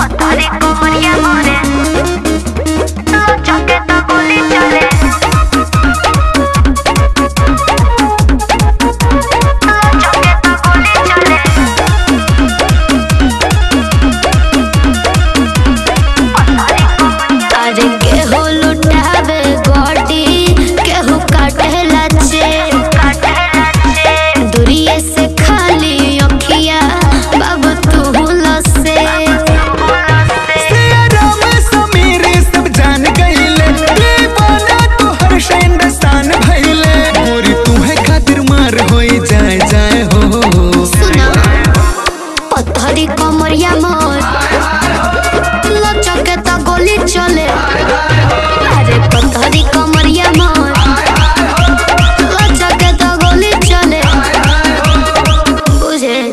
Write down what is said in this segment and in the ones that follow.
पतरी कोमरिया मोरे चके तो गोली चले चके तो गोली चले पतरी कोमरिया अरे केहू लुटावे गोटी केहू काटेला चे दूरिये से खाली अखिया बाबू तू लसे राम समीर सब जान गईले दीवाना तोहर शाइन भइले मोरी तुम्हे खातिर मार होई जाए जाए हो सुना पत्थरी कमरिया मोर लचके तो गोली चले अरे पत्थरी कमरिया मोर लचके तो गोली चले बुझे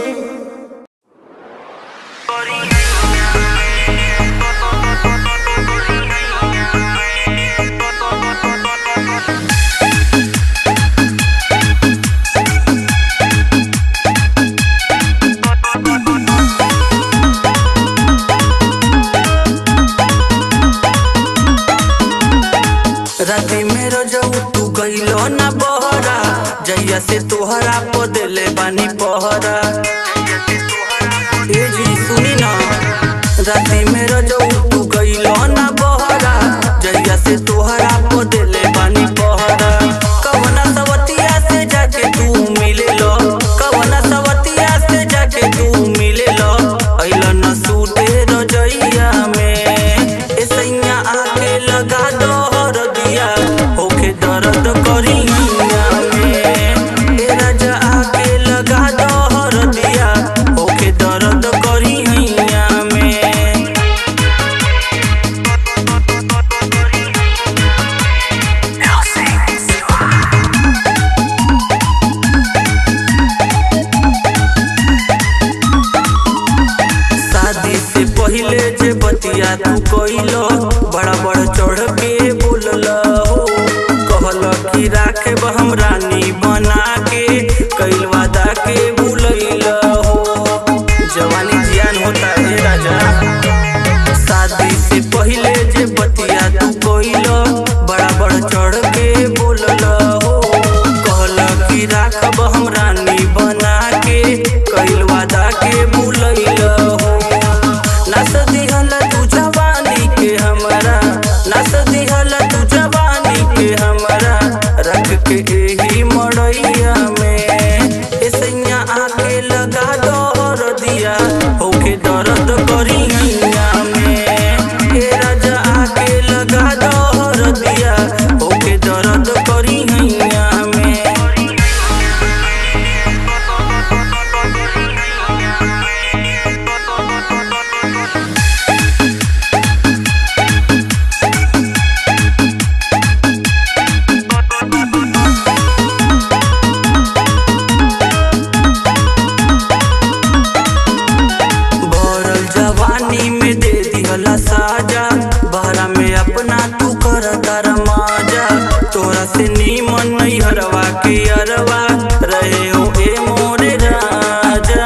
राती में रजऊ तू गइलो ना बहरा जैया से तोहरा पदले बानी पहरा ए जी सुनी ना राती में रजऊ तू गइलो ना बहरा जैया से तोहरा पदले बानी पहरा कवना सवतिया से जाके तू मिले लो कवना सवतिया से जाके तू मिले लो अइला न सूते रजैया में ए सैया आके लगा दो हरदिया होके दर्द करिया में ए राजा आके लगा दो हरदिया होके दर्द करिया में शादी से पहिले जे बतिया तू कइलो बड़ा बड़ चढ़ के बोलल हो कहल कि राखे हम रानी बना के कइल वादा के भूलैल हो जवानी जियान होता है राजा शादी से पहिले जे बतिया तू कइलो बड़ा बड़ चढ़ के बोलल हो कहल कि राखब हम रानी बना के कइल वादा के भूलैल हो नस दिहल तू जवानी के हमरा नस दिहल तू जवानी के हमरा रख के एही मड़ैया में ए सैया आके लगा दर दिया होके दर्द करिया में ए राजा आके लगा दर दिया होके दर्द करिया में भरल जवानी में दे दिहला साजा बहरा में अपना तू कर तर माजा तोरा से नीमन नहीं हरवा के अरवा रहे हो ए मोरे राजा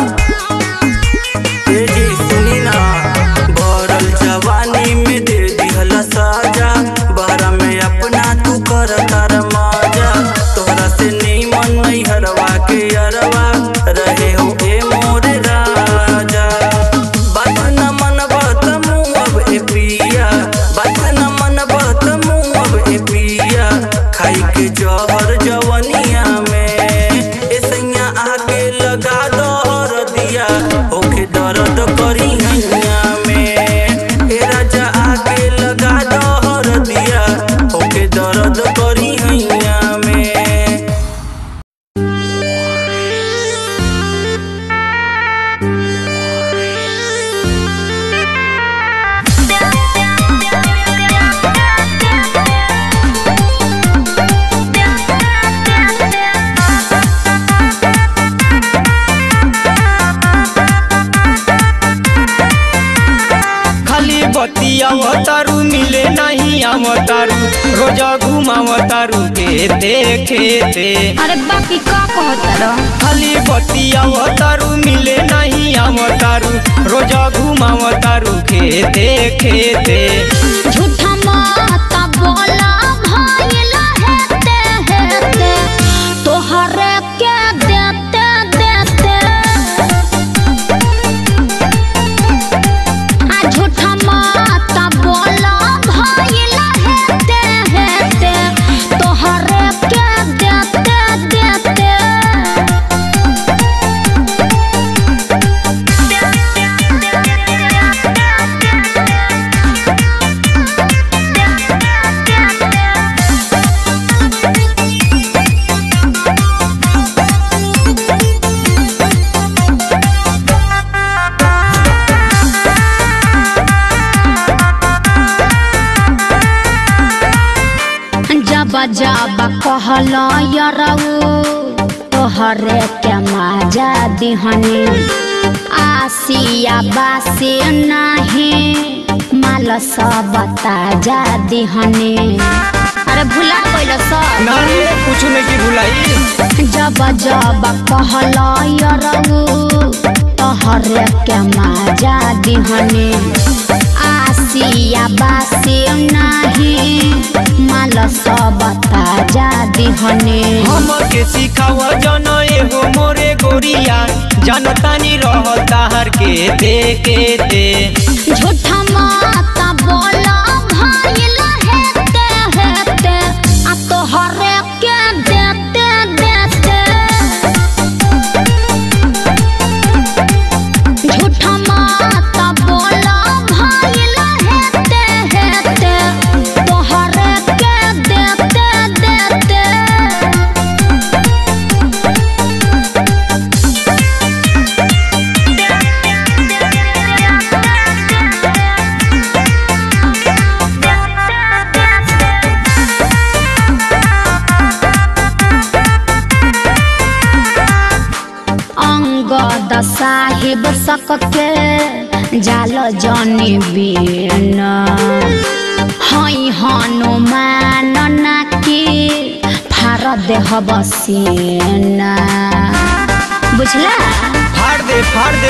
ए जी सुनी ना भरल जवानी में दे दिहला साजा बहरा में अपना तू कर तर माजा तोरा से नीमन नहीं हरवा के अरवा रहे हो ए मोरे राजा बात न मन बात मुँह अब ए पिया बात न मन बात मुँह अब ए पिया खाई के जहर जवनिया में ए सैया आके लगा दर दिया होके दर्द करिया में ए राजा आके लगा दर दिया होके दर्द करिया में खाली बतिया तारू मिले नहीं आवतारू रोजा घुमावतारू खेते खेते अरे बाकी का कहता रह खाली बतिया तारू मिले नहीं आवतारू रोजा घुमावतारू खेते खेते झूठा माता बोला भइला हेते हेते तोहरे के देते देते आ झूठा माता बोला भइला हेते हेते तोहरे के देते देते जब जब कहल यरऊ तोहरे के मजा दिहनी आसिया बासी नहीं माल सब ताजा दिहनी अरे भुला गइल सब नानी कुछ नहीं की भुलाई जब जब कहल यरऊ तोहरे के मजा दिहनी आसिया बासी नहीं माल सब ताजा दिहनी हमके सिखाव जन एगो मोरे गोरिया जनतानी रहता हर के दे के दे झूठा माता बोला भइला हेते हेते आ तोहरे के देते देते झूठा माता बोला भइला हेते हेते तोहरे के देते देते अंगद साहिब सकके जाल जनी बीन हई हनुमान नाकी फार देह बसीन बुझला फाड़ दे फाड़ दे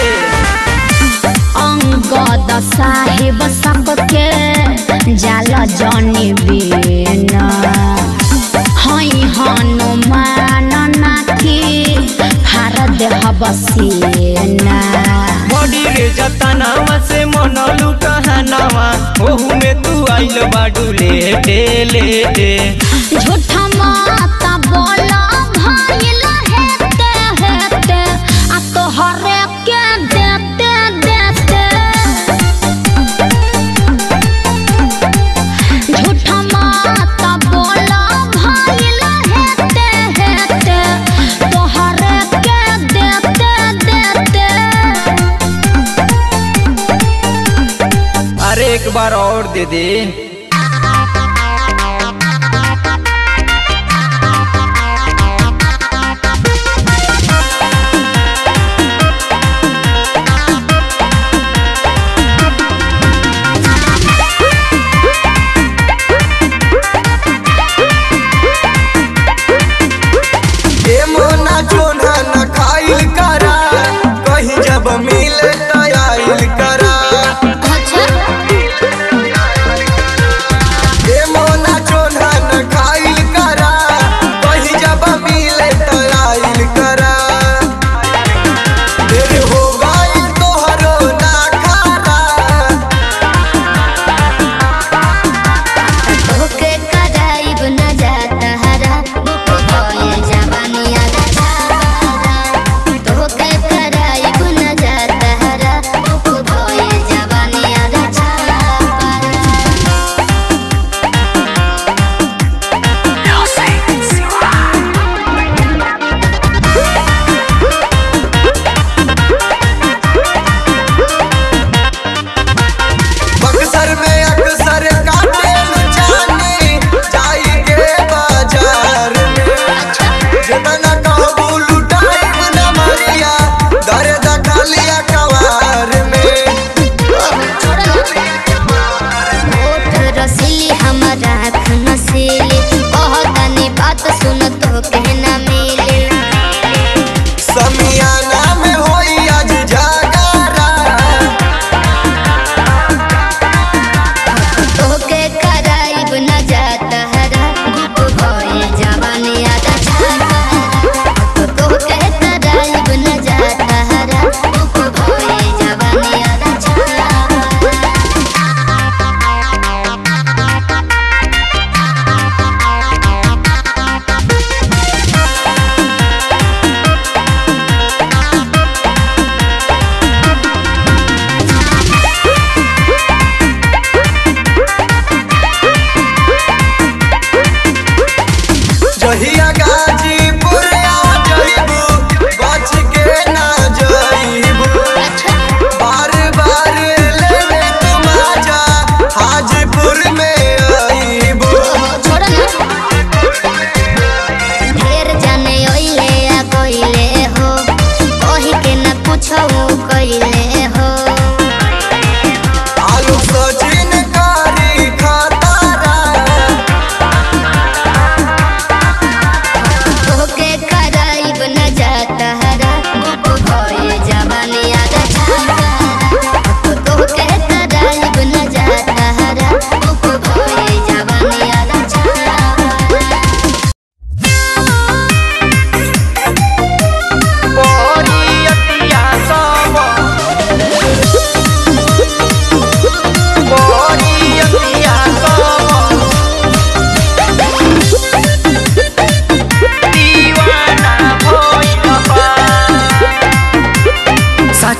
अंगद साहिब सबके जाल जनी बीन हई हनुमान नाकी फार देह बसीना बॉडी रे जतनावा से मन लुटहनावा ओहू में तू आइल बाडू लेटे लेटे झूठा माता बोला भइला हेते हेते आ तोहरे के देते देते झूठा माता बोला भइला हेते हेते तोहरे के देते देते अरे एक बार और दे दे ए मोना जोना न खाइल करा कहीं जब मिले त आइल करा अच्छा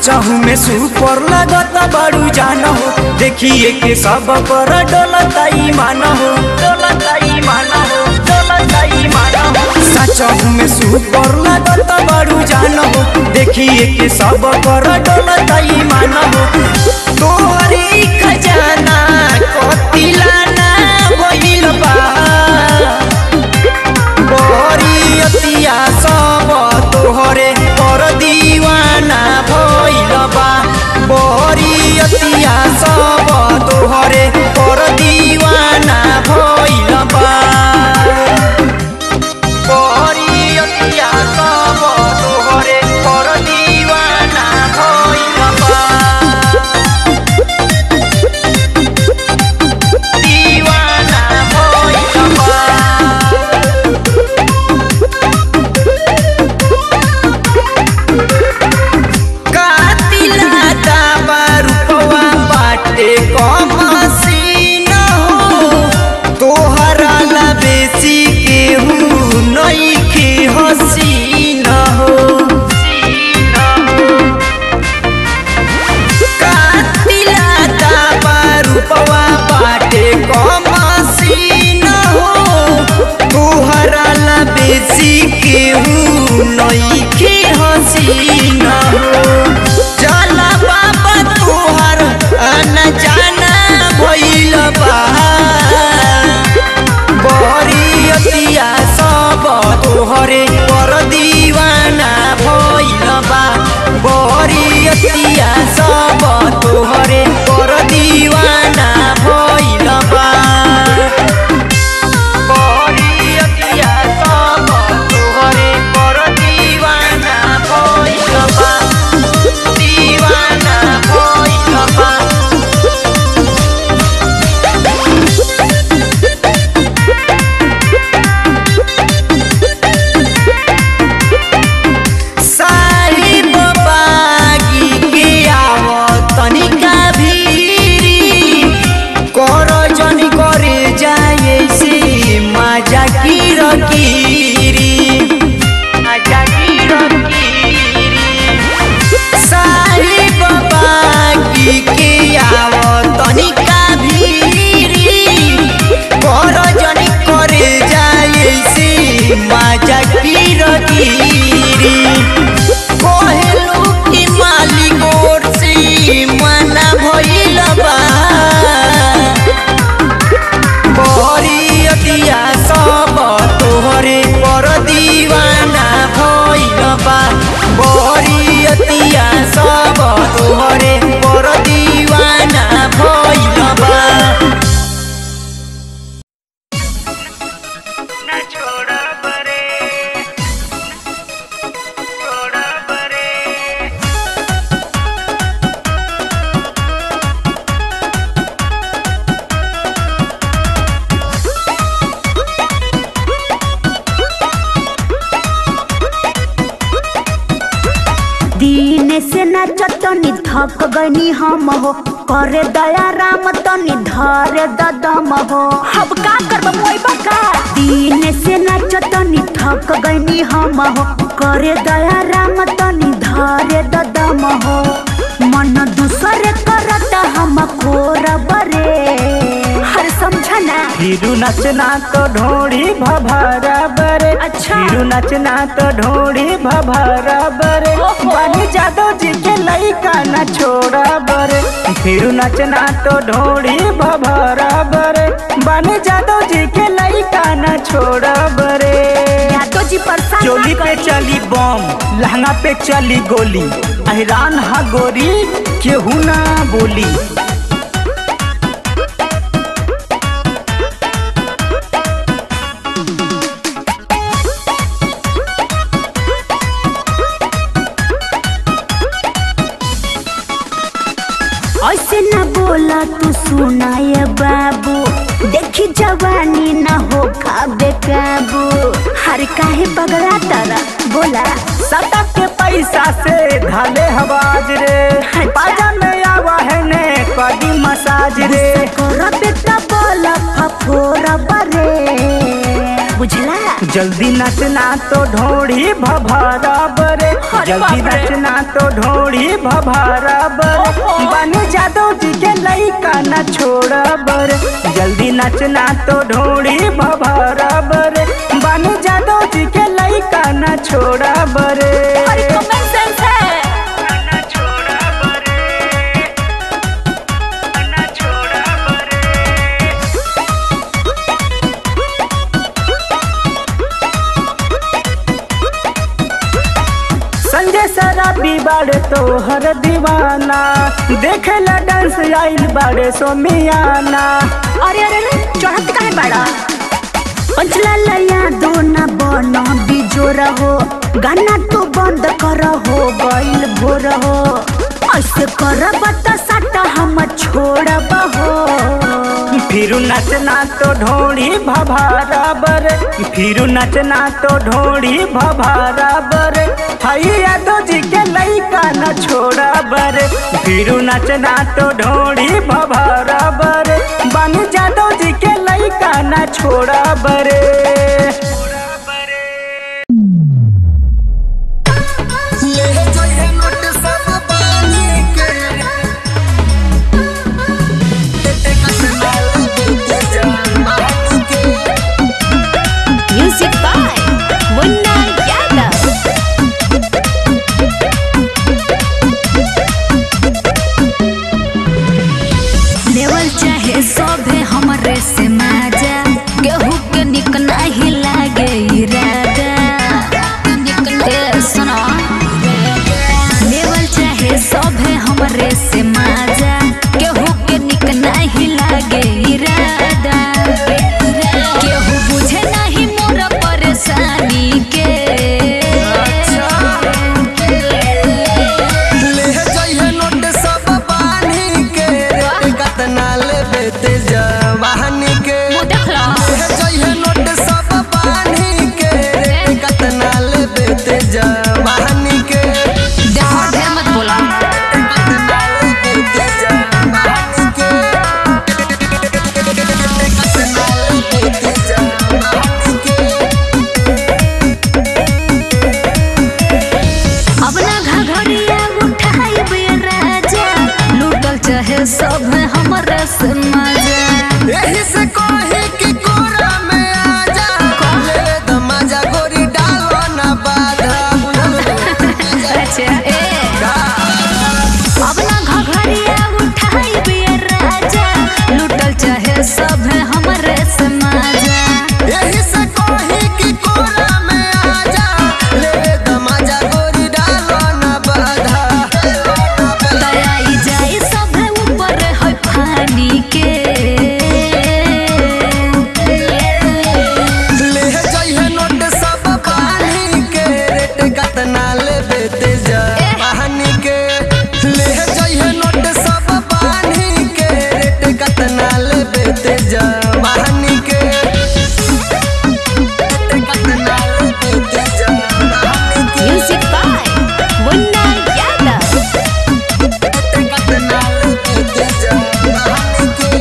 साचहू में सुपर लगता बड़ू जान हो देखिए के सब पर डोलता ईमान हो डोलता ईमान हो डोलता ईमान हो साचहू में सुपर लगता बड़ू जान हो देखिए के सब पर डोलता ईमान हो तोहरी खजाना कतिलाना भइल बा बरियतिया सब तोहरे पर दीवाना भइल बा बरियतिया सब तोहरे पर दीवाना भइल बा बरियतिया सब तोहरे पर दीवाना भइल बा दीवाना भइल बा कातिला दाबा रुपवा बाटे कमसीन हो तोहरा ला बेसी केहू नइखे हसीन हो कातिला दाबा रुपवा बाटे कमसीन हो तोहरा ला बेसी केहू नइखे हसीन हो चला बाबा तोहर अन जाना भइल बा बरियतिया सब तोहरे पर दीवाना भइल बा बरियतिया सब तोहरे पर दीवाना भइल बा बरियतिया सब तोहरे पर दीवाना भइल बा दीवाना भइल बा साहिब बागी के आव तनिका भीरी कर जनी करे जाए से मजा की रकीरी मजा की रकीरी साहिब बागी के आव तनिका भीरी कर जनी करे जाए से मजा की रकीरी कोहेलू की मालिक ओर से मना भइल बा बरियतिया सब तोहरे पर दीवाना भइल बा बरियतिया सब तोहरे पर दीवाना भइल बा दिन से नाचत तनी थक गनी हम हो करे दया राम तनी धरे ददम हो अब का करब मोइबा का दिन से नाचत तनी थक गनी हम हो करे दया राम तनी धरे ददम हो मन दूसरे करत हम कोरब रे हर समझना फिरू नचना तो ढोड़ी भभरा बरे अच्छा। फिरू नचना तो ढोड़ी भभरा बरे ओहो। बानी जादव जी के लइका न छोड़ा बरे फिरू नचना तो ढोड़ी भभरा बरे बानी जादव जी के लइका न छोड़ा बरे यादव जी परेशान ना चोली पे करी। चली बम लहंगा पे चली गोली अहिरान हा गोरी केहू ना बोली ऐसे न बोला तू सुनाए बाबू देखी जवानी न हो खाबे काबू हर काहे पगड़ा तारा बोला सदा के पैसा से धाले हवाज रे पाजा में आवा है ने कदी मसाज रे कर बेटा बोला फफोरा बरे बुझला जल्दी नचना तो ढोड़ी भभरब रे जल्दी नचना तो ढोड़ी भभरब रे बानी जादव जी के लइका न छोड़ब रे जल्दी नचना तो ढोड़ी भभरब रे बानी जादव जी के लइका न छोड़ब रे अरे कॉमन सेंस है संजय शराबी बाड़े तोहर दीवाना देखेला डांस आइल बाड़े सोमियाना अरे अरे अरे चढ़त काहे बाड़ा पंचला लया दो ना बनो बिजोर हो गाना तो बंद कर हो गइल भोर हो ऐसे कर बता सटा हम छोड़ब हो फिरू नचना तो ढोड़ी भभारबर फिरू नचना तो ढोड़ी भभारबर हई यादव जी के लइका न छोड़बर फिरू नचना तो ढोड़ी भभारबर बन जादव जी के लइका न छोड़बर music by Munna Yadav level चाहे सभे हमरे से माजा केहू के निक नाही लागे इरादा ए, सुनो लेवल चाहे सभे हमरे से माजा केहू के निक नाही लागे इरादा केहू बुझे नाही मोर परेशानी के मुंह देख लो देखो ढेर मत बोला अब ना घघरिया उठाई बे राजा लूटल चाहे सब हमरे से मजा यही से कहे कि कोरा में आजा ले द मजा गोरी डालो ना बाधा अच्छा ए अब ना घघरिया उठाई बे राजा लूटल चाहे सब हमरे से मजा यही से कहे कि कोरा में आजा ले द मजा गोरी डालो ना बाधा दयाई जाई सब ऊपर है पानी के ले जइहे नोट सब पानी के रेट कतना लेबे ते जवानी के ले जइहे नोट सब पानी के रेट कतना लेबे ते जवानी के कतना लेबे ते जवानी के म्यूजिक बाय मुन्ना यादव कतना लेबे ते जवानी के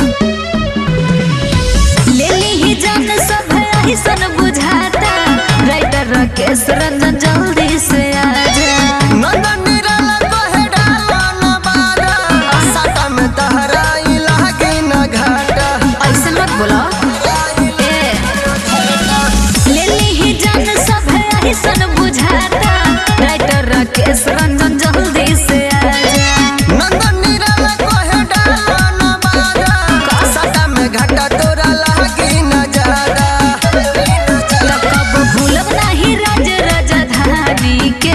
ले ली ही जान सब ऐसन बुझाता राइटर राकेश रंजन जल्दी से आजा नंदन निराला कहे डालो ना बाधा साटा में तहरा इलाके न घाटा ऐसे मत बोलो ए ले ली ही जान सब ऐसन बुझाता राइटर राकेश रंजन जल्दी से आजा नंदन निराला कहे डालो ना बाधा साटा में घाटा तोरा लागे न ज्यादा तब कब भूलब नहीं राज राजधानी के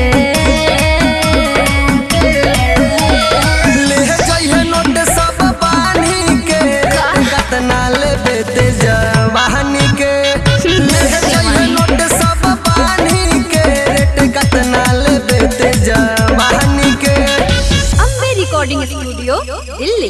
ले जइहे नोट सब पानी के कतना लेबे ते जवानी के ले जइहे नोट सब पानी के रेट कतना लेबे ते जवानी के अम्बे रिकॉर्डिंग स्टूडियो दिल्ली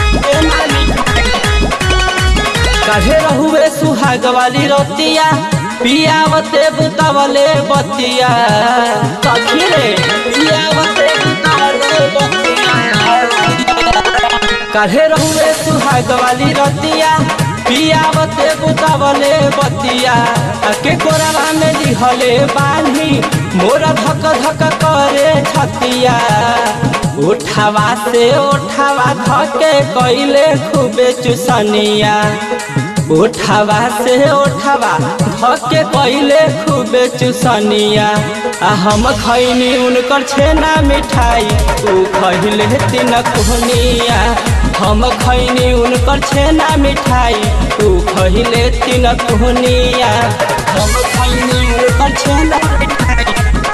काहे रहुए सुहाग वाली रोतिया पियावते बुतवले बतिया सखी रे पियावते बुतवले बतिया काहे रहुए सुहाग वाली रतिया पियावते बुतवले बतिया आ के कोरवा में दिहले बानी मोरा धक धक करे छतिया उठावा से उठावा धके कैले खूबे चुसनिया उठावा से उठावा धके कैले खूबे चुसनिया आ हम खैनी उनकर छेना मिठाई ऊ खैले तीन कुहनिया हम खैनी उनकर छेना मिठाई ऊ खैले तीन कुहनिया हम खैनी उनकर छेना मिठाई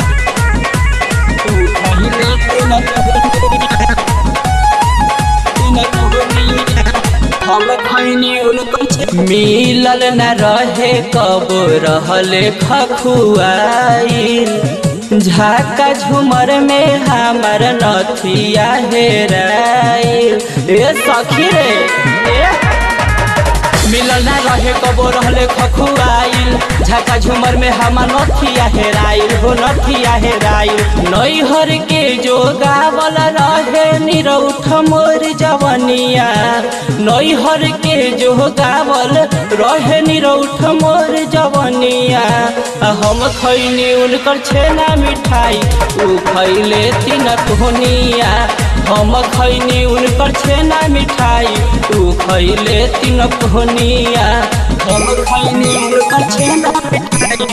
ऊ खैले तीन कुहनिया तीन कुहनिया हम खैनी उनकर छे- मिलल न रहे कब रहले खखुआइल झाका झुमर में हमर नथिया हेराइल ए सखी रे ए मिलल ना रहे कबो रहले खखुआइल झाका झुमर में हमर नथिया हेराइल हो नथिया हेराइल नैहर के जो गावल रहे निरौठ मोर जवनिया नैहर के जो गावल रहे निरौठ मोर जवनिया आ हम खैनी उनकर छेना मिठाई ऊ खैले तीन कोहनिया हम खैनी उनकर छेना मिठाई ऊ खैले तीन कोहनिया हम खैनी उनकर छेना मिठाई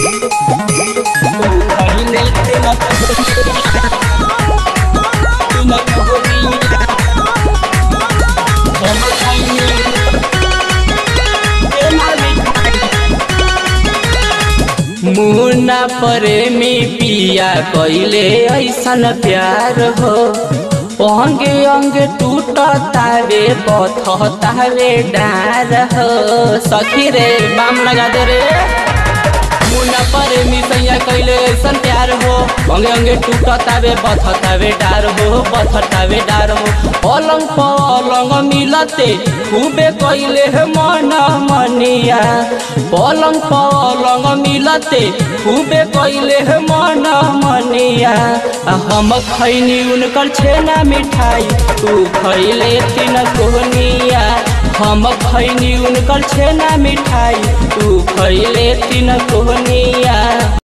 ऊ खैले तीन कोहनिया तीन कोहनिया हम खैनी छेना मिठाई मुन्ना प्रेमी पिया कैले ऐसन प्यार हो अंगे अंगे टूट तावे पथ तावे डार हो सखी रे बाम लगा दे रे मुन्ना प्रेमी सैया कैले ऐसन प्यार हो अंगे अंगे टूट तावे बथ तावे डार हो बथ तावे डार हो पलंग पलंग मिलते खूबे कैले है मन मनिया पलंग पलंग मिलते खूबे कैले है मन मनिया आ हम खैनी उनकर छेना मिठाई तू खैले तीन कोहनिया हम खैनी उनकर छेना मिठाई तू खैले तीन कोहनिया